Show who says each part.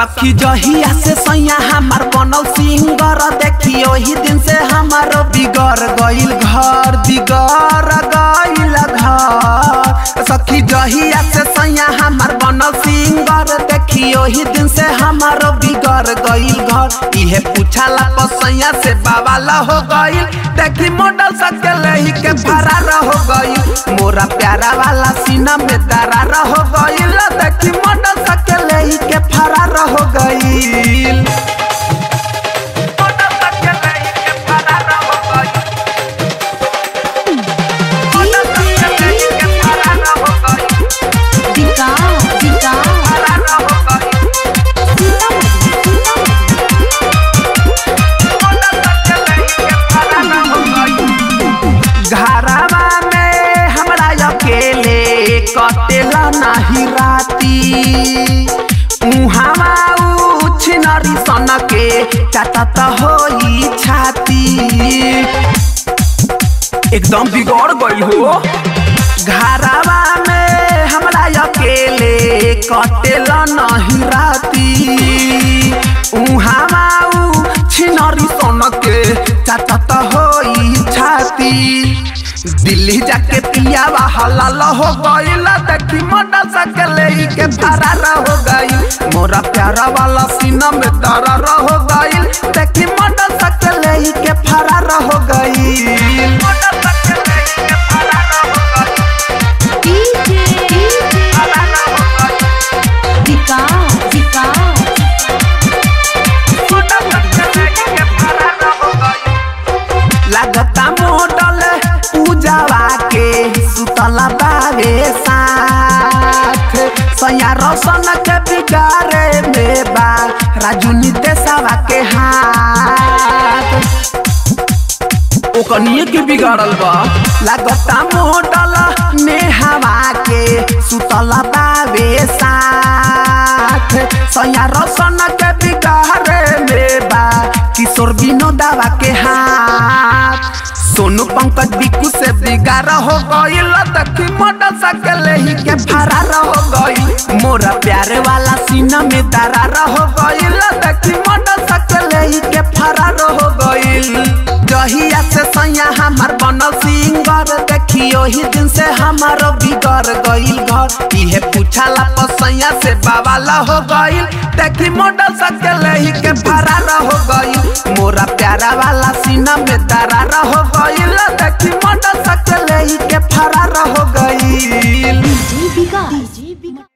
Speaker 1: सखी जहिया से सैया हमार बनल सिंगर देखी ओही दिन से हमारो बिगड़ गइल घर बिगड़ गइल घर सखी जहिया से सैया हमार बनल सिंगर देखी ओही दिन से हमारो बिगड़ गइल घर इहे पूछाला पसैया से बाबाला हो गइल देखी मॉडल सके लेही के फरार हो गइल मोरा प्यारा वाला सीना में दरार हो गइल देखी मॉडल सके लेही के फरार हो गइल मॉडल सके लेही के फरार हो गइल मॉडल सके लेही के फरार हो गइल
Speaker 2: दिका दिका
Speaker 1: फरार हो गइल घरवा में हमरा अकेले कटेला नाही राती उहावा उछनरी सन के चाटत होई छाती एकदम बिगड़ गई हो घरवा में हमरा अकेले कटेला नहीं राती उहावा छिनरी सन के चाटत होई छाती दिल्ली जाके पियावा हलाल हो गइल देखी मोटा सकले के फरार हो गई मोरा प्यारा वाला सीना में दरार हो गइल देखी मोटा सकले के फरार हो गई मोटा सकले के फरार हो गई
Speaker 2: डीजे डीजे
Speaker 1: फरार हो गई
Speaker 2: दिका दिका
Speaker 1: मोटा सकले के फरार हो गई लागता मोडल पूजावा के सुतला बावे साथ सया रोशन के बिगारे में बा राजू नितेशवा के हाथ ओकनिए के बिगाड़ल बा लागता मोडल नेहवा के सुतला बावे साथ सया रोशन के बिगारे में बा किशोर विनोदावा के हाथ सोनू पंकज बिकू से बिगाड़ हो गइल देखी मोटर सकले ही के फरार हो गई मोरा प्यारे वाला सीना में दरार हो गइल देखी मोटर सकले ही के फरार हो गइल जहिया से सैया हमार बनल सिंगर देखी ओही दिन से हमारो बिगड़ गइल घर इहे पूछाला पसैया से बाबाला हो गइल देखी मोटर सकले ही के फरार हो गइल मोरा प्यारा वाला सीना में दरार हो गइल देखी मोटर सकले ही के फरार हो गइल
Speaker 2: डीजे बिका डीजे बिका